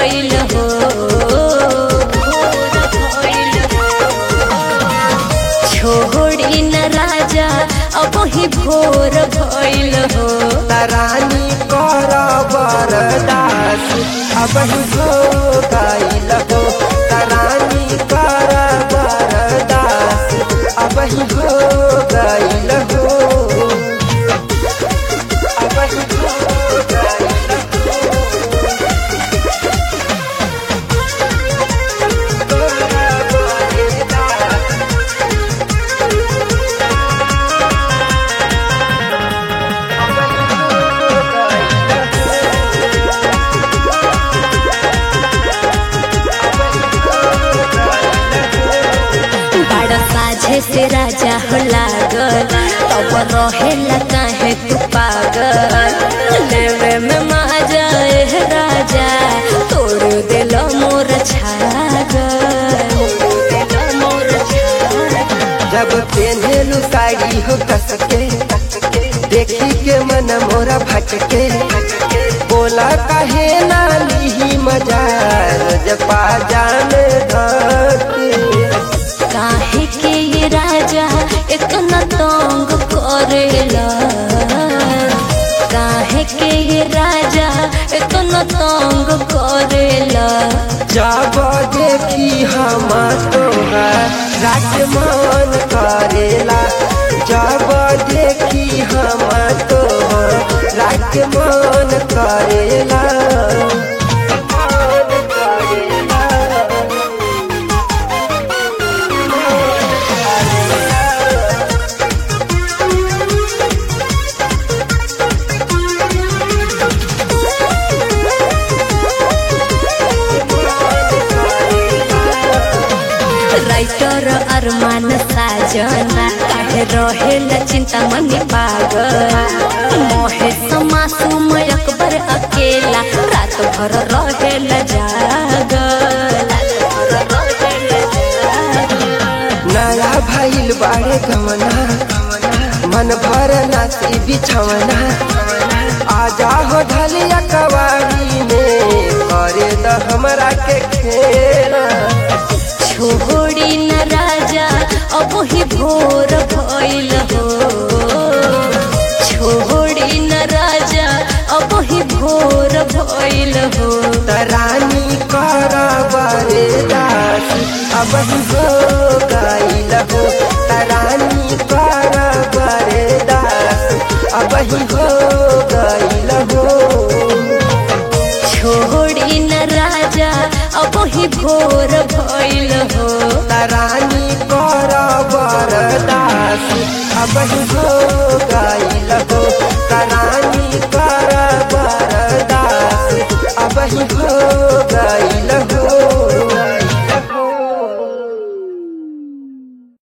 भइल हो भोर भइल छोड़ी न राजा अब ही भोर भइल हो रानी कर बरदास अब हो गईल हो रानी कर बरदास अब हो गईल हो अब हो गईल बड़ा साझे से राजा हो लागल तब रहेला काहे तू पागल लेवे में माजा एह राजा तोड़ दिल मोर छागल मोर छागल जब पेन्हेलु साड़ी हो कसके देखी के मन मोरा भटके बोला कहे ना लीही मजा जब जान धके काहे के ये राजा इतना तंग करेला काहे के ये राजा इतना तंग करेला जब देखी हम तोहर राजमान करेला जब देखी हम तोहर राजमान करेला मान करेला राइटर अरमान साजन काहे रहेला चिंता मनी पागल मोहे समासूम अकबर अकेला रात भर रहेला जागल रात भर रहेला जागल। नया भइल बाड़े गमना मन भर नाची बिछवना आजा हो ढलिया कवारी में करे द हमरा के खेला छोड़ी न राजा अब ही भोर भइल हो छोड़ी न राजा अब ही भोर भइल हो रानी कर बरे दास अब हो गईल हो रानी कर बरे दास अब हो गईल हो छोड़ी न राजा अब ही भोर भइल हो रानी कर बरदास अब हो